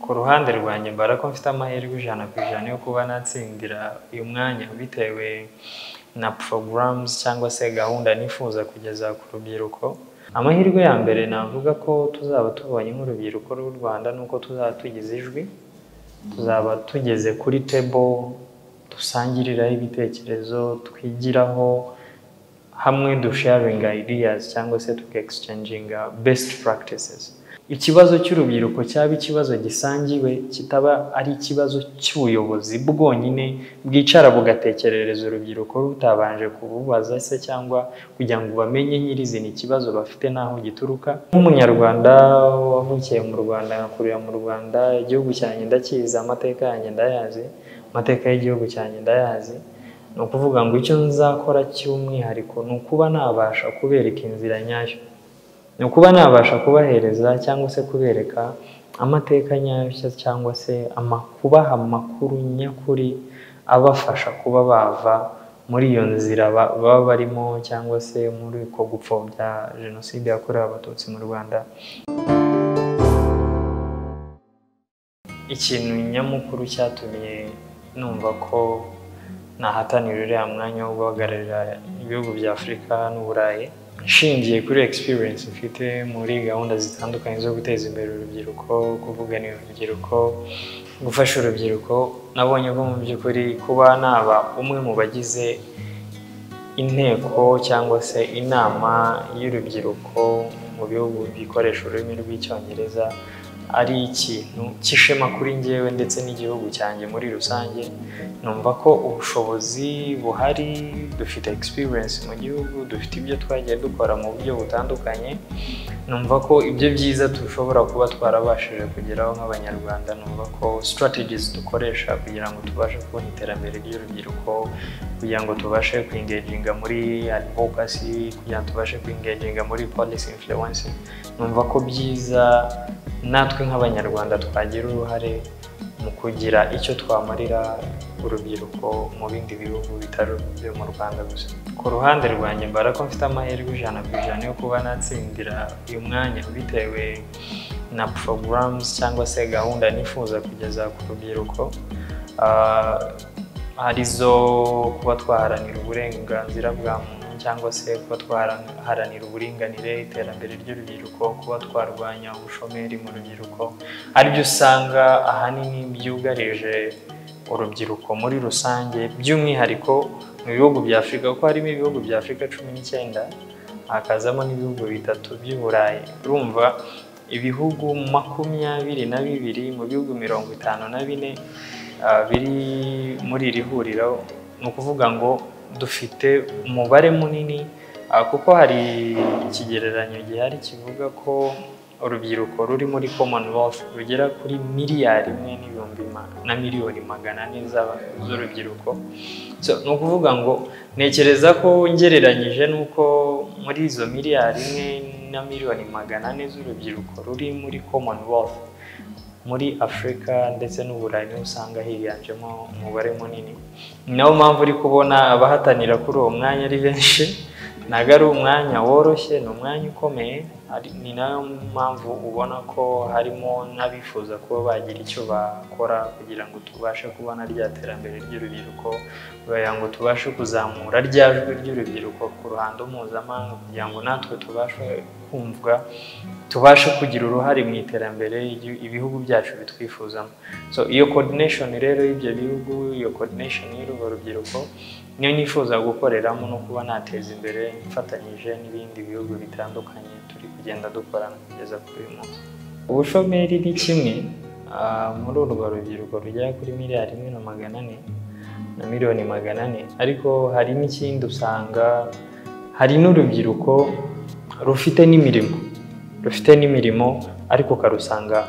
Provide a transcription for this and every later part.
ku ruhande rwanjye mbara ko mfite amahirwe ijana ku ijana yo kuba natsindira uyu mwanya bitewe na porogaramuzi cyangwa se gahunda nifuza kugeza ku rubyiruko amahirwe ya mbere navuga ko tuzaba tubonye nk'urubyiruko rw'u rwanda ni uko tuzaba tugize ijwi tuzaba tugeze kuri tebo dusangiriraho ibitekerezo twigiraho hamwe dusharinga ideas cyangwa se tukegisicayinginga besiti puragitisizi ikibazo cy'urubyiruko cyaba ikibazo gisangiwe kitaba ari ikibazo cy'ubuyobozi bwonyine bwicara bugatekerereza urubyiruko rutabanje kububaza se cyangwa kugira ngo bamenye nyirizina ikibazo bafite n'aho gituruka nk'umunyarwanda wavukiye mu rwanda agakurira mu rwanda igihugu cyanjye ndakizi amateka yanjye ndayazi amateka y'igihugu cyanjye ndayazi ni ukuvuga ngo icyo nzakora cy'umwihariko ni ukuba nabasha kubereka inzira nyayo ni ukuba nabasha kubahereza cyangwa se kubereka amateka nyayo cyangwa se ama- kubaha amakuru nyakuri abafasha kuba bava muri iyo nzira ba- baba barimo cyangwa se muri uko gupfobya jenoside yakorewe abatutsi mu rwanda ikintu nyamukuru cyatumye numva ko nahatanira uriya mwanya wo guhagararira ibihugu bya afurika n'uburayi nshingiye kuri experience mfite muri gahunda zitandukanye zo guteza imbere urubyiruko kuvuganira urubyiruko gufasha urubyiruko nabonye ko mu by'ukuri kuba naba umwe mu bagize inteko cyangwa se inama y'urubyiruko mu bihugu bikoresha ururimi rw'icyongereza ari ikintu cy'ishema kuri njyewe ndetse n'igihugu cyanjye muri rusange numva ko ubushobozi buhari dufite experience mu gihugu dufite ibyo twagiye dukora mu buryo butandukanye numva ko ibyo byiza dushobora kuba twarabashije kugeraho nk'abanyarwanda numva ko strategies dukoresha kugira ngo tubashe kubona iterambere ry'urubyiruko kugira ngo tubashe kwingaginga muri advocacy kugira ngo tubashe kwingaginga muri policy influence numva ko byiza natwe nk'abanyarwanda twagira uruhare mu kugira icyo twamarira urubyiruko mu bindi bihugu bitari ibyo mu rwanda gusa ku ruhande rwanjye mbara ko mfite amahirwe ijana ku ijana yo kuba natsindira uyu mwanya bitewe na porogaramuzi cyangwa se gahunda nifuza kugeza ku rubyiruko Ah, arizo kuba twaharanira uburenganzira bwa muntu cyangwa se kuba twaharanira uburinganire iterambere ry'urubyiruko kuba twarwanya ubushomeri mu rubyiruko aribyo usanga ahanini byugarije urubyiruko muri rusange by'umwihariko mu bihugu bya afurika kuko harimo ibihugu bya afurika cumi n'icyenda hakazamo n'ibihugu bitatu by'i burayi urumva ibihugu makumyabiri na bibiri mu bihugu mirongo itanu na bine ah, biri muri iri huriro ni ukuvuga ngo dufite umubare munini ah, kuko hari ikigereranyo gihari kivuga ko urubyiruko ruri muri commonwealth rugera kuri miliyari imwe n'ibihumbi ma- na miliyoni magana ane z'aba- z'urubyiruko So, ni ukuvuga ngo ntekereza ko ngereranyije n'uko muri izo miliyari imwe na miliyoni magana ane z'urubyiruko ruri muri commonwealth muri afurika ndetse n'uburayi niho usanga higanjemo umubare munini ni nayo mpamvu uri kubona abahatanira kuri uwo mwanya ari benshi ntabwo ari umwanya woroshye ni umwanya ukomeye ari- ni nayo mpamvu ubona ko harimo n'abifuza kuba bagira icyo bakora kugira ngo tubashe kubona rya terambere ry'urubyiruko kugira ngo tubashe kuzamura rya jwi ry'urubyiruko ku ruhando mpuzamahanga kugira ngo natwe tubashe kumvwa tubashe kugira uruhare mu iterambere ry'i- ibihugu byacu bitwifuzamo so iyo coordination rero y'ibyo bihugu iyo coordination y'urwo rubyiruko niyo nifuza gukoreramo no kuba nateza imbere mfatanyije n'ibindi bihugu bitandukanye turi kugenda dukorana kugeza kuri uyu munsi ubushomeri ni kimwe ah, muri urwo rubyiruko rugera kuri miliyari imwe na magana ane na miliyoni magana ane ariko hari n'ikindi usanga hari n'urubyiruko rufite n'imirimo rufite n'imirimo ariko ukarusanga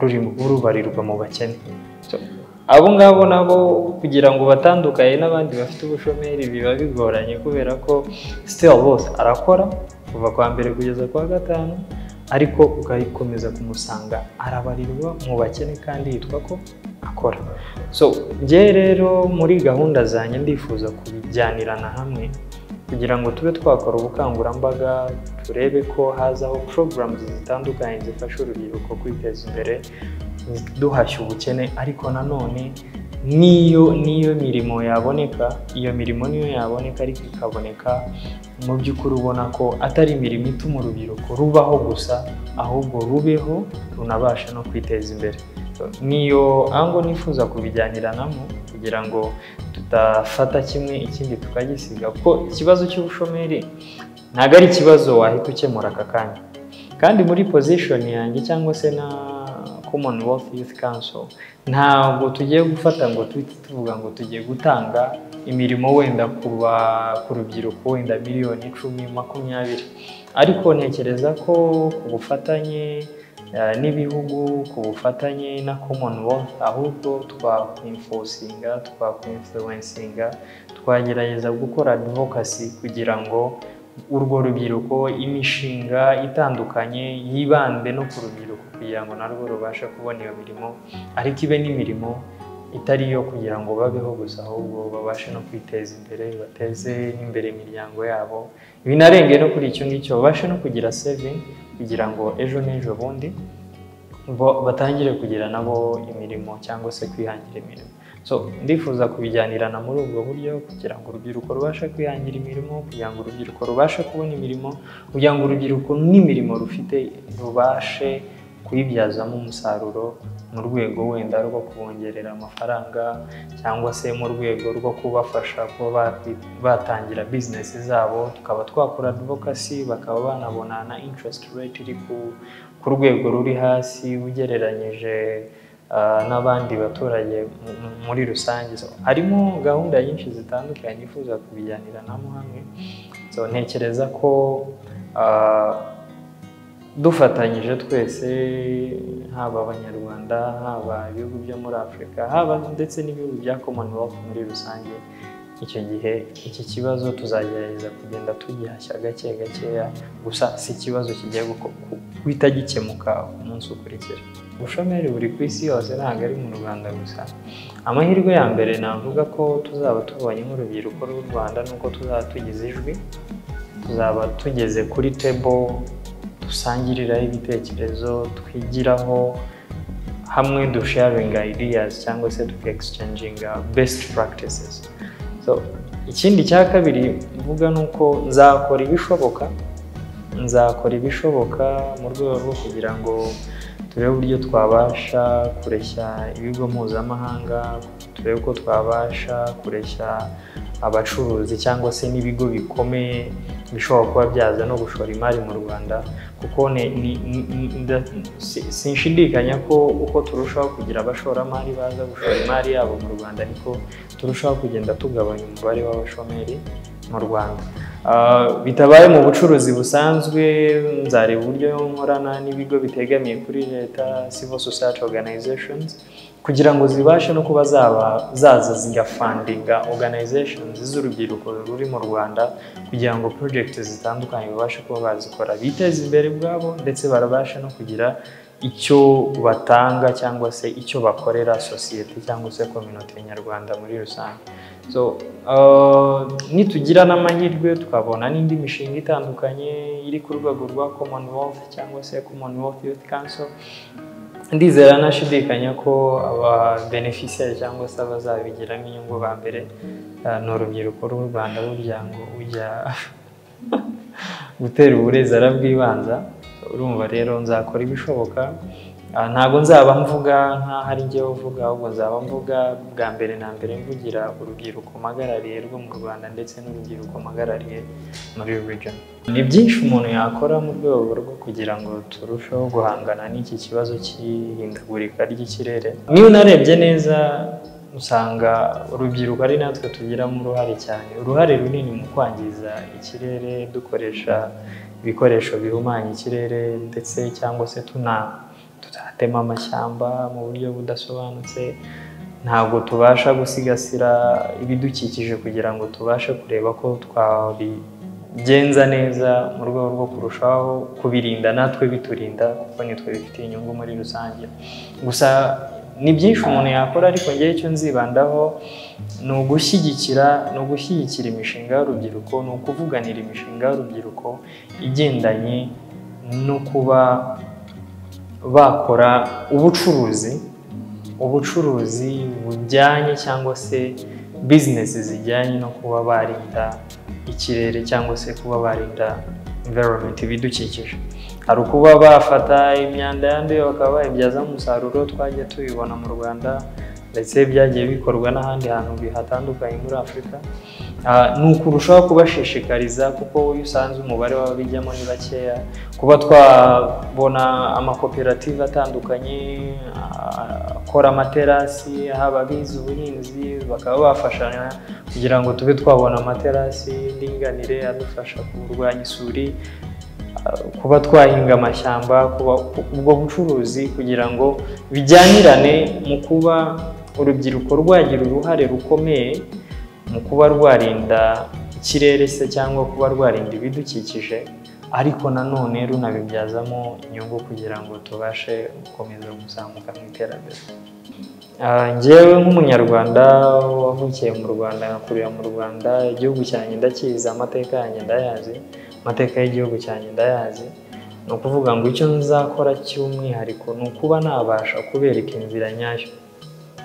ruri rubarirwa mu bakene So, abo ngabo nabo kugira ngo batandukane n'abandi bafite ubushomeri biba bigoranye kubera ko still bose arakora kuva kwa mbere kugeza kwa gatanu ariko ugakomeza kumusanga arabarirwa mu bakene kandi yitwa ko akora so njye rero muri gahunda zanjye ndifuza kubijyanirana hamwe kugira ngo tube twakora ubukangurambaga turebe ko hazaho porogaramu zitandukanye zifasha urubyiruko kwiteza imbere duhashya ubukene ariko nanone n'iyo n'iyo mirimo yaboneka iyo mirimo niyo yaboneka ariko ikaboneka mu by'ukuri ubona ko atari imirimo ituma urubyiruko rubaho gusa ahubwo rubeho runabasha no kwiteza imbere niyo ango nifuza kubijyaniranamo kugira ngo tudafata kimwe ikindi tukagisiga kuko ikibazo cy'ubushomeri ntabwo ari ikibazo wahita ukemura aka kanya kandi muri pozishoni yanjye cyangwa se na commonwealth youth council ntabwo tugiye gufata ngo tuhite tuvuga ngo tugiye gutanga imirimo wenda ku rubyiruko wenda miliyoni icumi makumyabiri ariko ntekereza ko ku bufatanye n'ibihugu ku bufatanye na commonwealth ahubwo twakwifosinga twakwifuwensinga twagerageza gukora advokasi kugira ngo urwo rubyiruko imishinga itandukanye yibande no ku rubyiruko kugira ngo narwo rubashe kubona iyo mirimo ariko ibe n'imirimo itari iyo kugira ngo babeho gusa ahubwo babashe no kwiteza imbere bateze n'imbere imiryango yabo binarenge no kuri icyo ngicyo babashe no kugira sevingi kugira ngo ejo n'ejo bundi batangire kugira nabo imirimo cyangwa se kwihangira imirimo so ndifuza kubijyanirana muri ubwo buryo kugira ngo urubyiruko rubashe kwihangira imirimo kugira ngo urubyiruko rubashe kubona imirimo kugira ngo urubyiruko n'imirimo rufite rubashe kuyibyazamo umusaruro mu rwego wenda rwo kubongerera amafaranga cyangwa se mu rwego rwo kubafasha kuba batangira bizinesi zabo tukaba twakora advokasi bakaba banabona na interest rate iri ku rwego ruri hasi ugereranyije n'abandi baturage muri rusange harimo gahunda nyinshi zitandukanye nifuza kubijyaniranamo hamwe ntekereza ko dufatanyije twese haba abanyarwanda haba ibihugu byo muri afurika haba ndetse n'ibihugu bya commonwealth muri rusange icyo gihe iki kibazo tuzagerageza kugenda tugihashya gake gakeya gusa si ikibazo kigiye guhita gikemuka umunsi ukurikira ubushomeri buri ku isi yose ntabwo ari mu rwanda gusa amahirwe ya mbere navuga ko tuzaba tubonye nk'urubyiruko rw'u rwanda nuko tuzaba tugize ijwi tuzaba tugeze kuri tebo dusangiriraho ibitekerezo twigiraho hamwe dusharinga ideas cyangwa se tukegisicanyinga besiti practices ikindi cya kabiri mvuga ni uko nzakora ibishoboka nzakora ibishoboka mu rwego rwo kugira ngo turebe uburyo twabasha kureshya ibigo mpuzamahanga turebe uko twabasha kureshya abacuruzi cyangwa se n'ibigo bikomeye bishobora kuba byaza no gushora imari mu rwanda kuko sinshidikanya ko uko turushaho kugira abashoramari baza gushora imari yabo mu rwanda ariko turushaho kugenda tugabanya umubare w'abashomeri mu rwanda bitabaye mu bucuruzi busanzwe nzareba uburyo nkorana n'ibigo bitegamiye kuri leta civil society organizations kugira ngo zibashe no kuba zaza zigafandinga organizations z'urubyiruko ruri mu rwanda kugira ngo project zitandukanye babashe kuba bazikora biteze imbere ubwabo ndetse barabasha no kugira icyo batanga cyangwa se icyo bakorera sosiyete cyangwa se kominote nyarwanda muri rusange nitugira n'amahirwe twabona n'indi mishinga itandukanye iri ku rwego rwa commonwealth cyangwa se commonwealth youth council ndizera nashidikanya ko ababeneficiyari cyangwa se abazabigiramo inyungu ba mbere ni urubyiruko rw'u rwanda burya ngo ujya gutera uburezi arabwibanza urumva rero nzakora ibishoboka ntabwo nzaba mvuga nk'aho ari njyewe uvuga ahubwo nzaba mvuga bwa mbere na mbere mvugira urubyiruko mpagarariye rwo mu rwanda ndetse n'urubyiruko mpagarariye muri region ni byinshi umuntu yakora mu rwego rwo kugira ngo turusheho guhangana n'iki kibazo cy'ihindagurika ry'ikirere niba unarebye neza usanga urubyiruko ari natwe tugiramo uruhare cyane uruhare runini mu kwangiza ikirere dukoresha ibikoresho bihumanya ikirere ndetse cyangwa se tuna tutatema amashyamba mu buryo budasobanutse ntabwo tubasha gusigasira ibidukikije kugira ngo tubashe kureba ko twabigenza neza mu rwego rwo kurushaho kubirinda natwe biturinda kuko nitwe bifitiye inyungu muri rusange gusa ni byinshi umuntu yakora ariko ngewe icyo nzibandaho ni ugushyigikira ni ugushyigikira imishinga y'urubyiruko ni ukuvuganira imishinga y'urubyiruko igendanye no kuba bakora ubucuruzi ubucuruzi bujyanye cyangwa se bizinesi zijyanye no kuba barinda ikirere cyangwa se kuba barinda environment ibidukikije hari ukuba bafata imyanda yanduye bakaba bayibyazamo umusaruro twajya tubibona mu rwanda ndetse byagiye bikorwa n'ahandi hantu bihatandukanye muri afurika ni ukurushaho kubashishikariza kuko iyo usanze umubare w'ababijyamo ni bakeya kuba twabona amakoperative atandukanye akora amaterasi aho ababizi ubuhinzi bakaba bafashanya kugira ngo tube twabona amaterasi y'indinganire adufasha kurwanya isuri kuba twahinga amashyamba ubwo bucuruzi kugira ngo bijyanirane mu kuba urubyiruko rwagira uruhare rukomeye mu kuba rwarinda ikirere se cyangwa kuba rwarinda ibidukikije ariko nanone runabibyazamo inyungu kugira ngo tubashe gukomeza kuzamuka mu iterambere ngewe nk'umunyarwanda wavukiye mu rwanda nkakurira mu rwanda igihugu cyanjye ndakizi amateka yanjye ndayazi amateka y'igihugu cyanjye ndayazi ni ukuvuga ngo icyo nzakora cy'umwihariko ni ukuba nabasha kubereka inzira nyayo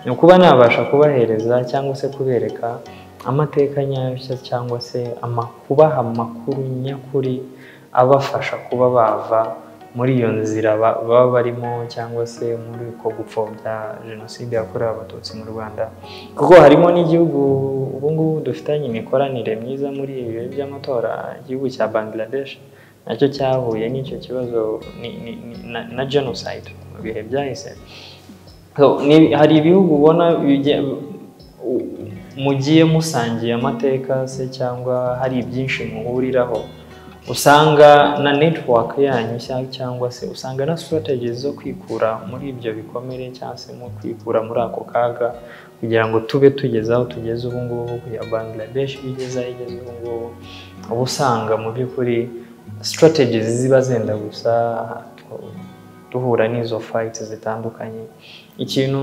ni ukuba nabasha kubahereza cyangwa se kubereka amateka nyayo cyangwa se kubaha amakuru nyakuri abafasha kuba bava muri iyo nzira baba barimo cyangwa se muri uko gupfobya jenoside yakorewe abatutsi mu rwanda kuko harimo n'igihugu ubu ngubu dufitanye imikoranire myiza muri ibi bihe by'amatora igihugu cya bangladesh nacyo cyahuye n'icyo kibazo na jenoside mu bihe byahise hari ibihugu ubona mugiye musangiye amateka se cyangwa hari ibyinshi muhuriraho usanga na network yanyu cyangwa se usanga na strategies zo kwikura muri ibyo bikomere cyangwa se mu kwikura muri ako kaga kugira ngo tube tugeze aho tugeze ubu ngubu kugira Bangladesh bigeze aho igeze ubu ngubu uba usanga mu by'ukuri strategies ziba zenda gusa duhura n'izo fight zitandukanye ikintu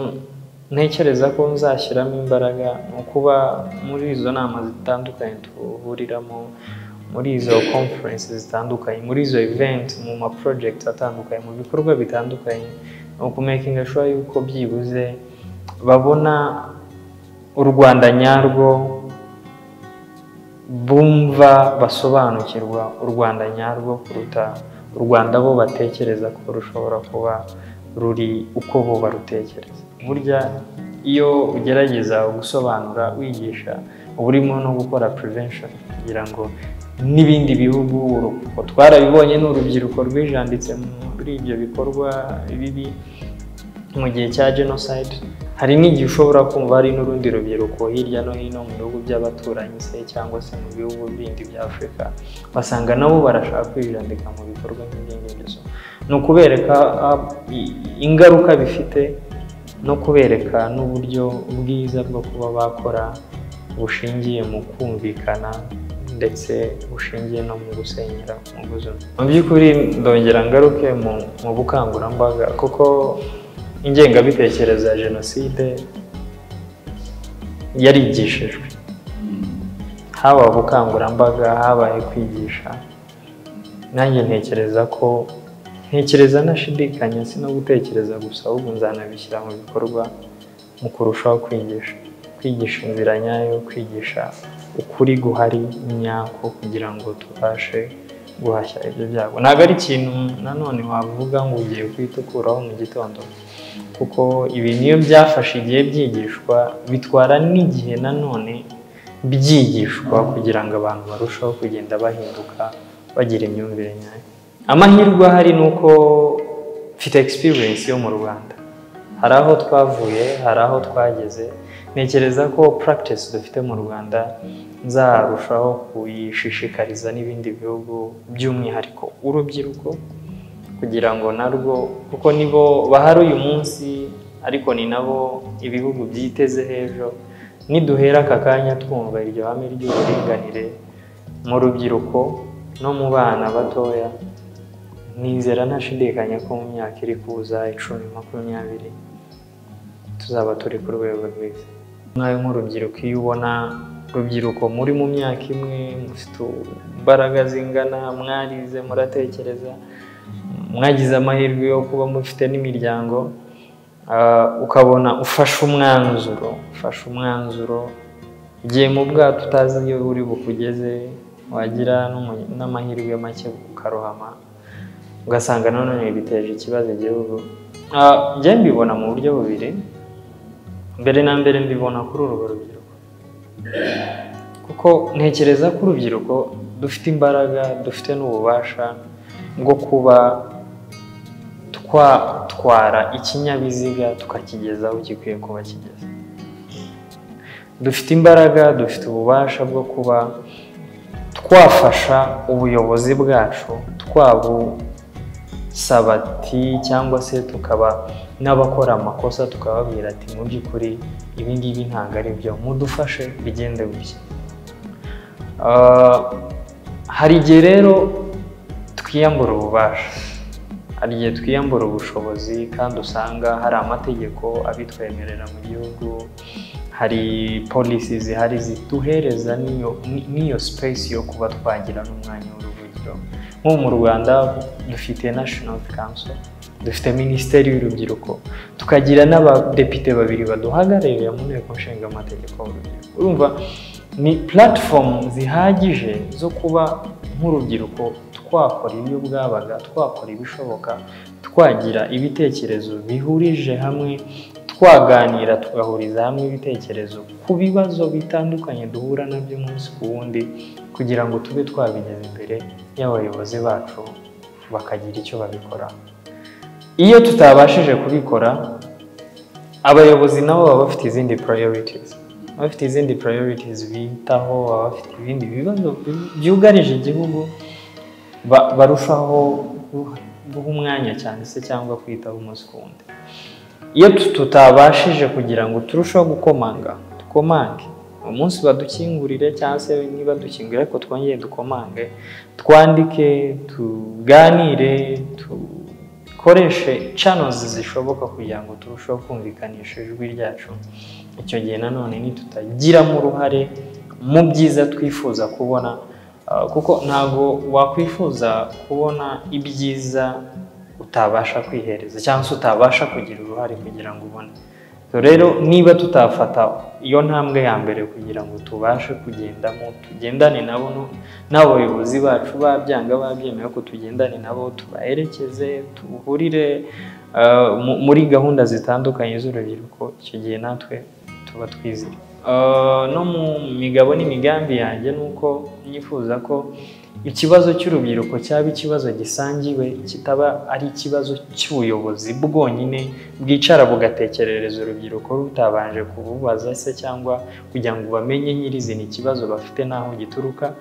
ntekereza ko nzashyiramo imbaraga ni ukuba muri izo nama zitandukanye tuhuriramo muri izo conference zitandukanye muri izo event mu ma project atandukanye mu bikorwa bitandukanye ni ukumakinga sure yuko byibuze babona u rwanda nyarwo bumva basobanukirwa u rwanda nyarwo kuruta u rwanda bo batekereza ko rushobora kuba ruri uko bo barutekereza burya iyo ugerageza gusobanura wigisha uba urimo no gukora prevention kugira ngo n'ibindi bihugu urubyiruko twarabibonye ni urubyiruko rwijanditse muri ibyo bikorwa bibi mu gihe cya jenoside hari n'igihe ushobora kumva hari n'urundi rubyiruko hirya no hino mu bihugu by'abaturanyi se cyangwa se mu bihugu bindi bya afurika basanga nabo barashaka kwijandika mu bikorwa nk'iby'ingenzi ni ukubereka ingaruka bifite no kubereka n'uburyo bwiza bwo kuba bakora bushingiye mu kumvikana ndetse bushingiye no mu gusenyera mu buzima mu by'ukuri ndongera ngaruke mu bukangurambaga kuko ingengabitekerezo ya jenoside yarigishijwe haba ubukangurambaga habaye kwigisha nanjye ntekereza ko ntekereza nashidikanya si no gutekereza gusa ahubwo nzanabishyira mu bikorwa mu kurushaho kwigisha kwigisha inzira nyayo kwigisha ukuri guhari nyako kugira ngo tubashe guhashya ibyo byago ntabwo ari ikintu nanone wavuga ngo ugiye kwitukuraho mu gitondo kuko ibi niyo byafashe igihe byigishwa bitwara n'igihe nanone byigishwa kugira ngo abantu barusheho kugenda bahinduka bagira imyumvire nyayo amahirwe ahari ni uko mfite egisipiriyensi yo mu rwanda hari aho twavuye hari aho twageze ntekereza ko practice dufite mu rwanda nzarushaho kuyishishikariza n'ibindi bihugu by'umwihariko urubyiruko kugira ngo narwo kuko nibo bahari uyu munsi ariko ni nabo ibihugu byiteze h'ejo niduhera aka kanya twumva iryo hame ry'uburinganire mu rubyiruko no mu bana batoya nizera ntashidikanya ko mu myaka iri kuza icumi makumyabiri tuzaba turi ku rwego rwiza mwawe nk'urubyiruko iyo ubona urubyiruko muri mu myaka imwe mufite imbaraga zingana mwarize muratekereza mwagize amahirwe yo kuba mufite n'imiryango ah, ukabona ufashe umwanzuro ufashe umwanzuro igihe mu bwato utazi iyo uri bukugeze wagira n'umu- n'amahirwe make ukarohama ugasanga nanone biteje ikibazo igihugu Ah, njye mbibona mu buryo bubiri mbere na mbere mbibona kuri urwo rubyiruko kuko ntekereza ko urubyiruko dufite imbaraga dufite n'ububasha bwo kuba twatwara ikinyabiziga tukakigeza aho gikwiye kuba kigeze dufite imbaraga dufite ububasha bwo kuba twafasha ubuyobozi bwacu twabusabati cyangwa se tukaba n'abakora amakosa tukababwira ati mu by'ukuri ibi ngibi ntabwo ari byo mudufashe bigende gutya Ah, hari igihe rero twiyambura ububasha hari igihe twiyambura ubushobozi kandi usanga hari amategeko abitwemerera mu gihugu hari polisi zihari ziduhereza n'iyo ni- n'iyo space yo kuba twagira n'umwanya w'uruvugiro nko mu rwanda dufite national council dufite minisiteri y'urubyiruko tukagira n'abadepite babiri baduhagararira mu nteko nshinga amategeko y'urubyiruko urumva ni platform zihagije zo kuba nk'urubyiruko twakora ibyo bwabaga twakora ibishoboka twagira ibitekerezo bihurije hamwe twaganira tugahuriza hamwe ibitekerezo ku bibazo bitandukanye duhura nabyo umunsi ku wundi kugira ngo tube twabigeza imbere y'abayobozi bacu bakagira icyo babikoraho iyo tutabashije kubikora abayobozi nabo baba bafite izindi priorities Baba bafite izindi priorities bitaho baba bafite ibindi bibazo bi- byugarije igihugu ba- barushaho guha- guha umwanya cyane se cyangwa kwitaho umunsi ku wundi iyo tu- tutabashije kugira ngo turusheho gukomanga dukomange umunsi badukingurire cyangwa se niba dukingurire ariko twongere dukomange twandike tuganire dukoreshe channels zishoboka kugira ngo turusheho kumvikanisha ijwi ryacu icyo gihe nanone nitutagiramo uruhare mu byiza twifuza kubona ah, kuko ntabwo wakwifuza kubona ibyiza utabasha kwihereza cyangwa se utabasha kugira uruhare kugira ngo ubone So rero niba tutafata iyo ntambwe ya mbere kugira ngo tubashe kugendamo tugendane nabo no- n'abayobozi bacu babyanga babyemeye ko tugendane nabo tubaherekeze duhurire ah, mu- muri gahunda zitandukanye z'urubyiruko icyo gihe natwe tuba twizeye Ah, no mu migabo n'imigambi yanjye ni uko nyifuza ko ikibazo cy'urubyiruko cyaba ikibazo gisangiwe kitaba ari ikibazo cy'ubuyobozi bwonyine bwicara bugatekerereza urubyiruko rutabanje kububaza se cyangwa kugira ngo bamenye nyirizina ikibazo bafite n'aho gituruka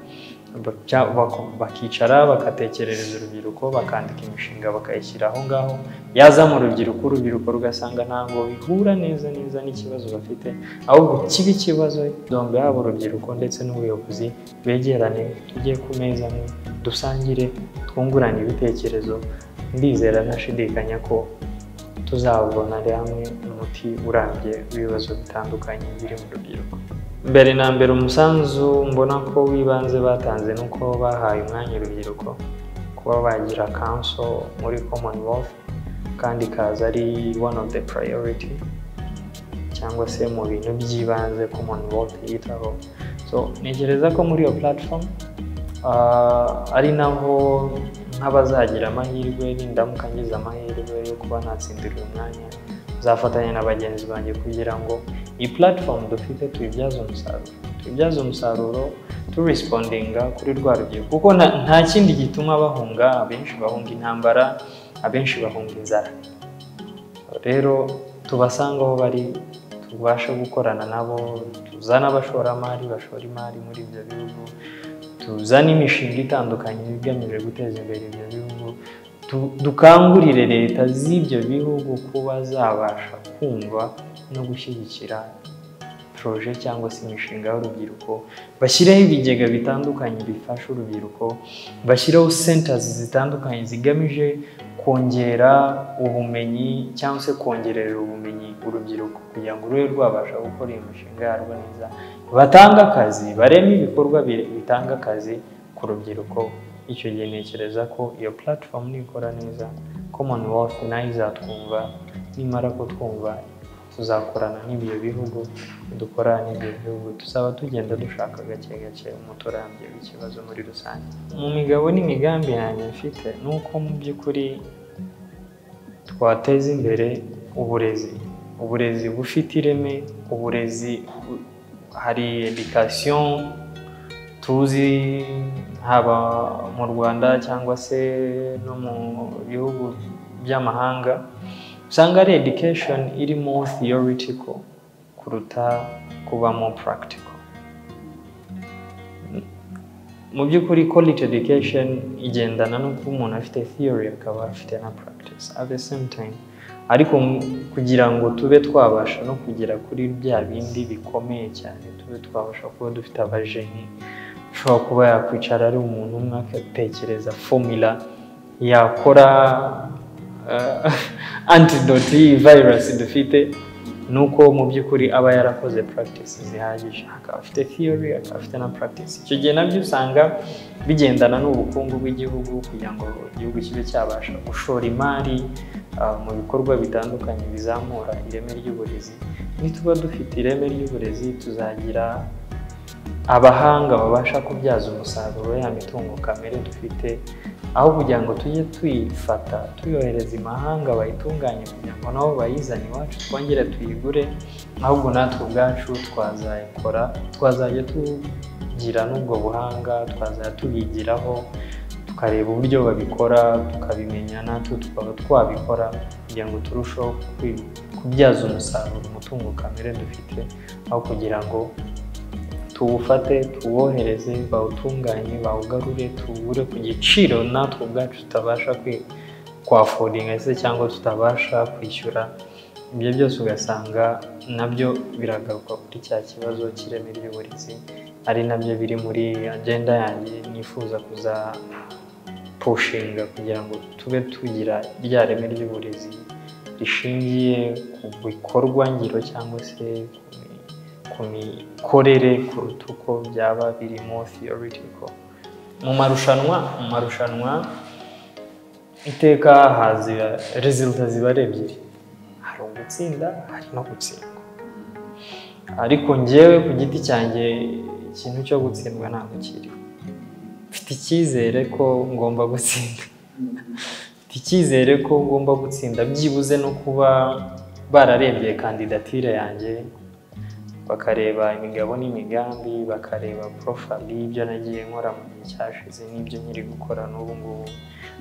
Bacya- bako- bakicara bagatekerereza urubyiruko bakandika imishinga bakayishyira aho ngaho yaza mu rubyiruko urubyiruko rugasanga ntabwo bihura neza neza n'ikibazo bafite ahubwo kiba ikibazo dore yaba urubyiruko ndetse n'ubuyobozi begerane tujye ku meza amwe dusangire twungurane ibitekerezo ndizera ntashidikanya ko tuzabonera hamwe umuti urambye w'ibibazo bitandukanye biri mu rubyiruko mbere na mbere umusanzu mbona ko w'ibanze batanze ni uko bahaye umwanya urubyiruko kuba bagira kanso muri commonwealth kandi ikaza ari one of the priority cyangwa se mu bintu by'ibanze commonwealth yitaho so ntekereza ko muri iyo platform ah, ari naho nk'abazagira amahirwe nindamuka ngize amahirwe yo kuba natsindira uyu mwanya nzafatanya na bagenzi banjye kugira ngo iyi platform dufite tuyibyaze umusaruro tuyibyaze umusaruro turespondinga kuri rwa rubyiruko kuko nta- nta kindi gituma bahunga abenshi bahunga intambara abenshi bahunga inzara rero tubasanga aho bari tubashe gukorana nabo tuzane abashoramari bashora imari muri ibyo bihugu tuzane imishinga itandukanye igamije guteza imbere ibyo bihugu Tu- dukangurire leta z'ibyo bihugu kuba zabasha kumva no gushyigikira poroje cyangwa se imishinga y'urubyiruko bashyireho ibigega bitandukanye bifasha urubyiruko bashyireho sentazi zitandukanye zigamije kongera ubumenyi cyangwa se kongerera ubumenyi urubyiruko kugira ngo rube rwabasha gukora iyo mishinga yarwo neza batange akazi bareme ibikorwa bi- bitanga akazi ku rubyiruko icyo gihe ntekereza ko iyo platform nikora neza commonwealth nayo izatwumva nimara kutwumva tuzakorana n'ibyo bihugu dukora n'ibyo bihugu tuzaba tugenda dushaka gake gake umuti urambye w'ikibazo muri rusange mu migabo n'imigambi yanjye mfite ni uko mu by'ukuri twateza imbere uburezi uburezi bufite ireme uburezi bu- hari edikasiyo tuzi haba mu rwanda cyangwa se no mu bihugu by'amahanga usanga ari education irimo theoretical kuruta kubamo practical mu by'ukuri quality education igendana no kuba umuntu afite theory akaba afite na practice at the same time ariko mu- kugira ngo tube twabasha no kugera kuri bya bindi bikomeye cyane tube twabasha kuba dufite abajeni ushobora kuba yakwicara ari umuntu umwe agatekereza formula yakora eh, antidote y'iyi virus dufite ni uko mu by'ukuri aba yarakoze practice zihagije akaba afite theory akaba afite na practice icyo gihe nabyo usanga bigendana n'ubukungu bw'igihugu kugira ngo igihugu kibe cyabasha gushora imari ah, mu bikorwa bitandukanye bizamura ireme ry'uburezi nituba dufite ireme ry'uburezi tuzagira abahanga babasha kubyaza umusaruro ya mitungo kamere dufite aho kugira ngo tujye tuyifata tuyohereza imahanga bayitunganye kugira ngo nabo bayizane iwacu twongere tuyigure ahubwo natwe ubwacu twazayikora twazajya tugira n'ubwo buhanga twazajya tubigiraho tukareba uburyo babikora tukabimenya natwe tukaba twabikora kugira ngo turusheho kwi- kubyaza umusaruro umutungo kamere dufite aho kugira ngo tuwufate tuwohereze bawutunganye bawugarure tuwugure ku giciro natwe ubwacu tutabasha kwi- kwafodinga se cyangwa tutabasha kwishyura ibyo byose ugasanga nabyo biragaruka kuri cya kibazo cy'ireme ry'uburezi ari nabyo biri muri agenda yanjye nifuza kuza pushinga kugira ngo tube tugira rya reme ry'uburezi rishingiye ku bikorwa ngiro cyangwa se ku mi- ku mikorere kuruta uko byaba birimo theoretical mu marushanwa mu marushanwa iteka haza resulta ziba ari ebyiri hari ugutsinda hari no gutsindwa ariko njyewe ku giti cyanjye ikintu cyo gutsindwa ntabwo kiri mfite icyizere ko ngomba gutsinda mfite icyizere ko ngomba gutsinda byibuze no kuba bararebye kandidatire yanjye bakareba imigabo n'imigambi bakareba porofayili y'ibyo nagiye nkora mu gihe cyashize n'ibyo nkiri gukora n'ubu ngubu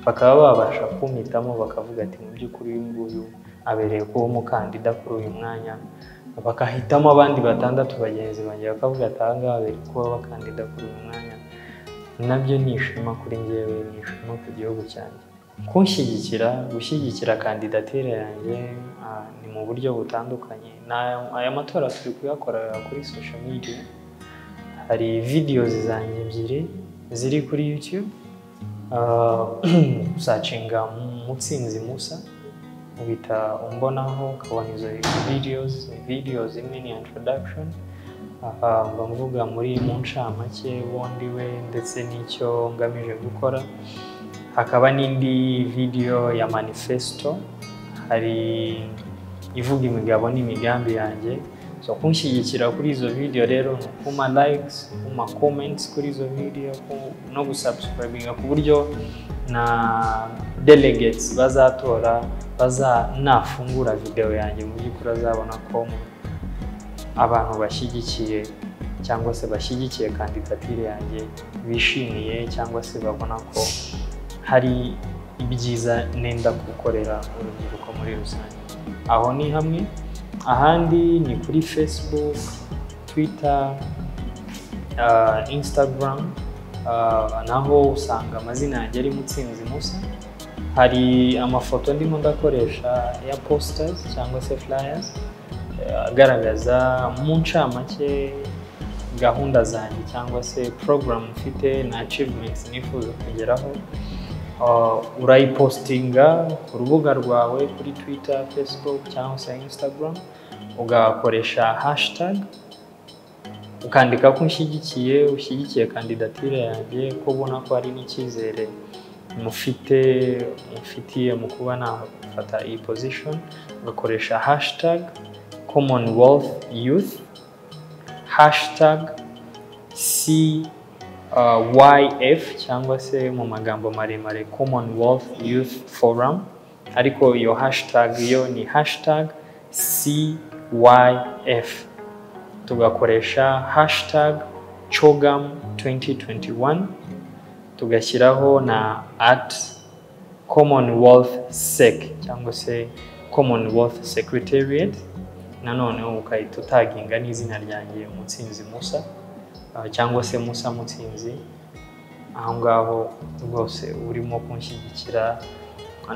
bakaba babasha kumpitamo bakavuga ati mu by'ukuri uyu nguyu abereye kuba umukandida kuri uyu mwanya bagahitamo abandi batandatu bagenzi banjye bakavuga ati aha ngaha abereye kuba abakandida kuri uyu mwanya nabyo ni ishema kuri njyewe ni ishema ku gihugu cyanjye kunshyigikira gushyigikira kandidatire yanjye ah, ni mu buryo butandukanye Ni aya- aya matora turi kuyakorera kuri social media hari videos zanjye ebyiri ziri kuri youtube Ah, usacinga mutsinzi musa ubita umbonaho ukabona izo videos ni videos imwe ni introduction aha mba mvuga muri mu ncamake wundi we ndetse n'icyo ngamije gukora hakaba n'indi video ya manifesto hari ivuga imigabo n'imigambi yanjye so kunshyigikira kuri izo video rero ni ukuma likes ukuma comments kuri izo video ku- no gusubscribinga ku buryo na delegates bazatora bazanafungura video yanjye mu by'ukuri azabona ko abantu bashyigikiye cyangwa se bashyigikiye kandidatire yanjye bishimiye cyangwa se babona ko hari ibyiza nenda gukorera urubyiruko muri rusange aho ni hamwe ahandi ni kuri facebook twitter ah, instagram ah, naho usanga amazina yanjye ari mutsinzi musa hari amafoto ndimo ndakoresha ya posters cyangwa se flyers agaragaza mu ncamake gahunda zanjye cyangwa se porogaramu mfite na acivumentsi nifuza kugeraho Uh, urayipositinga ku rubuga rwawe kuri twitter facebook cyangwa se instagram ugakoresha hashtag ukandika ko ushyigikiye ushyigikiye kandidatire yanjye ko ubona ko hari n'icyizere mufite mufitiye mu kuba nafata iyi position ugakoresha hashtag commonwealth youth hashtag c uh, YF cyangwa se mu magambo maremare Commonwealth Youth Forum ariko iyo hashtag yo ni hashtag CYF tugakoresha hashtag CHOGM 2021 tugashyiraho na at Commonwealth SEC cyangwa se Commonwealth Secretariat nanone ukahita utaginga n'izina ryanjye Mutsinzi Musa cyangwa se musa mutsinzi aho ngaho rwose urimo kunshyigikira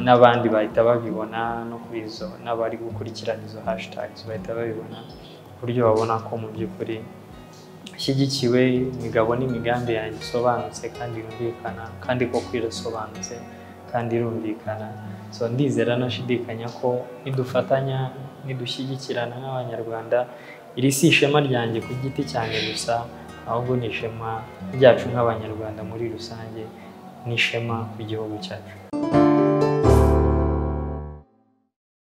n'abandi bahita babibona no kuri izo n'abari gukurikirana izo hashitagizi bahita babibona ku buryo babona ko mu by'ukuri ashyigikiwe imigabo n'imigambi yanjye isobanutse kandi yumvikana kandi koko irasobanutse kandi irumvikana so ndizera nashidikanya ko nidufatanya nidushyigikirana nk'abanyarwanda iri si ishema ryanjye ku giti cyane gusa ahubwo ni ishema ryacu nk'abanyarwanda muri rusange n'ishema ku gihugu cyacu